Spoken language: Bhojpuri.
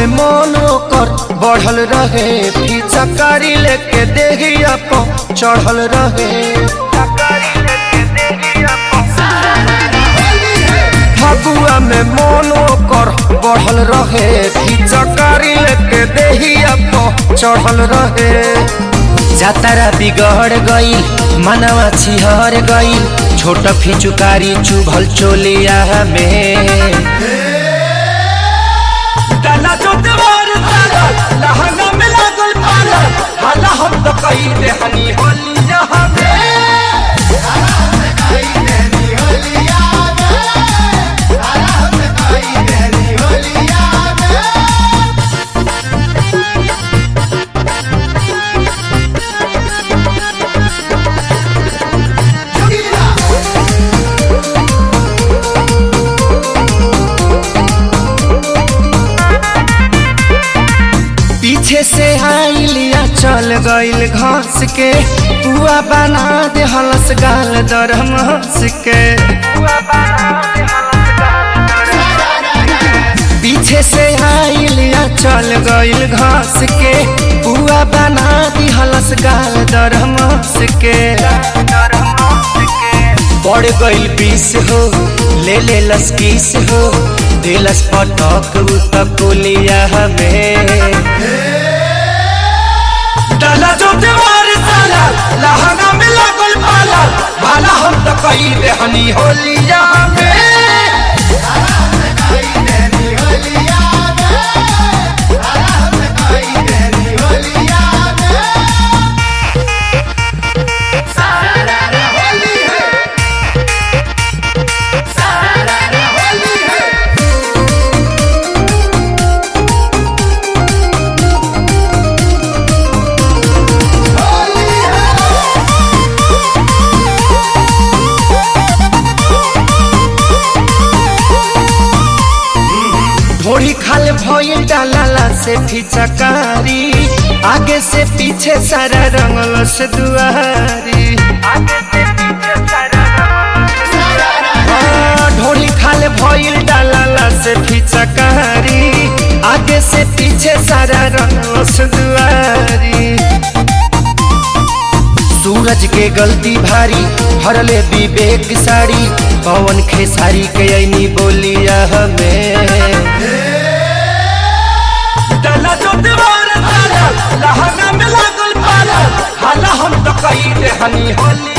में मन ओकर बढ़ल रहे फिचकारी लेके देहिया पर चढ़ल रहे फगुआ में मन ओकर बढ़ल रहे फिचकारी लेके देहिया पर चढ़ल रहे जातारा बिगड़ गईल मनवा छिहर गईल छोट फिचुकारी चुभल चोलिया में डाला जो देवर साला लहंगा में लागल पाला हाला हम तो कही दे हनी होली यहाँ में पीछे से आइलिया चल गईल घास के पुआ बना दे हलस गाल दरम हंस के पीछे से आइलिया चल गईल घास के पुआ बना दी हलस गाल दरम हंस के बढ़ गईल बीस हो ले ले लस किस हो दिलस पटक उतकुलिया हमें डाला जो देवार साला लहंगा में लागल पाला भाला हम तो कही दे हनी होलिया में ढोड़ी खाल भइल डालाला से फिचकारी आगे से पीछे सारा रंगल से दुआरी हाँ, ढोड़ी खाल भइल डालाला से फिचकारी आगे से पीछे सारा रंगल से दुआरी सूरज के गलती भारी हरले विवेक साड़ी पवन खेसारी के ऐनी बोलिया हमें डाला जो दीवार साला लहंगा में लागल पाला हाला हम तो कही दे हनी होली